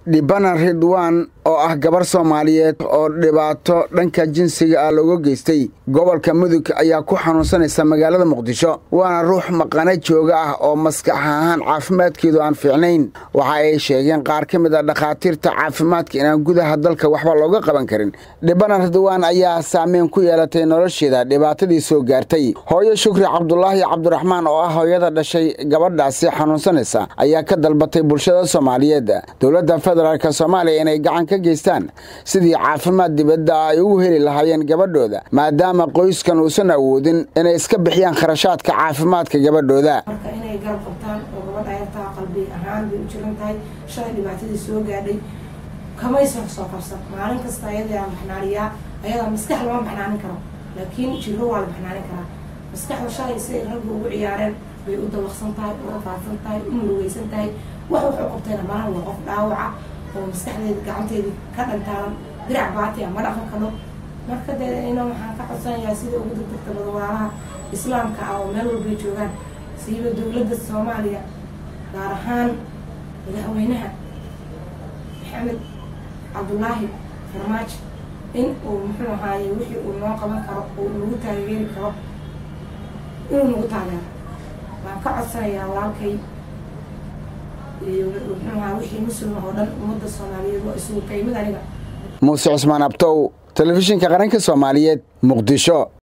dhibana ridwaan oo ah gabar soomaaliyeed oo dhibaato dhanka jinsiga ah looga geystay gobolka mudug ayaa ku xanuunsanaysa magaalada muqdisho waana ruux maqana jooga ah oo maskax ahaan caafimaadkeedu aan fiicnayn waxa ay sheegeen qaar ka mid a dhakhaatiirta caafimaadka inaan gudaha dalka waxba looga qaban karin dhibana ridwaan ayaa saameyn ku yeelatay nolosheeda dhibaatadii soo gaartay hooyo shukri cabdulaahi cabdiraxmaan oo ah hooyada dhashay gabadhaasi xanuunsanaysa ayaa ka dalbatay bulshada soomaaliyeed dowladda federaalk soomaaliya inay gacan ka geystaan sidii caafimaad dibadda ay ugu heli lahaayeen gabadhooda maadaama qoyskan uusan awoodin inay iska bixiyaan kharashaadka caafimaadka gabadhooda marka inay garab qabtaan oo gabadha ayartaa qalbi ahaan bay u jiran tahay shalay dhibaatadii soo gaadhay kamaysan soo qabsan maalin kasta ayadaa baxnaaniyaa ayadaa maskax lama baxnaanin karo laakiin jiro waa la baxnaanin karaa maskaxda shalay siday ragga ugu ciyaareen bay u dawaqsan tahay u rafaadsan tahay u murugeysan tahay wax wuxuu qabtayna malahan waa qof dhaawaca oo maskaxdeeda gacanteedii ka dhantaalan dirac baati ah ma dhaqan karo marka dee ina waxaan ka codsanayaa sida ugu degdegta badwaalaha islaamka ah oo meel walbay joogaan siiba dowladda soomaaliya gaar ahaan madaxweynaha maxamed cabdulaahi farmaajo in uu muxuu ahaaye wixii uu noo qaban karo oo nagu taageeri karo inuu nagu taageero waan ka codsanayaa walaalkay muxuu ahaa wixii muslim oo dhan ummadda soomaaliyeed waa isugu qaymid aniga muuse cusmaan abtow telefishinka qaranka soomaaliyeed muqdisho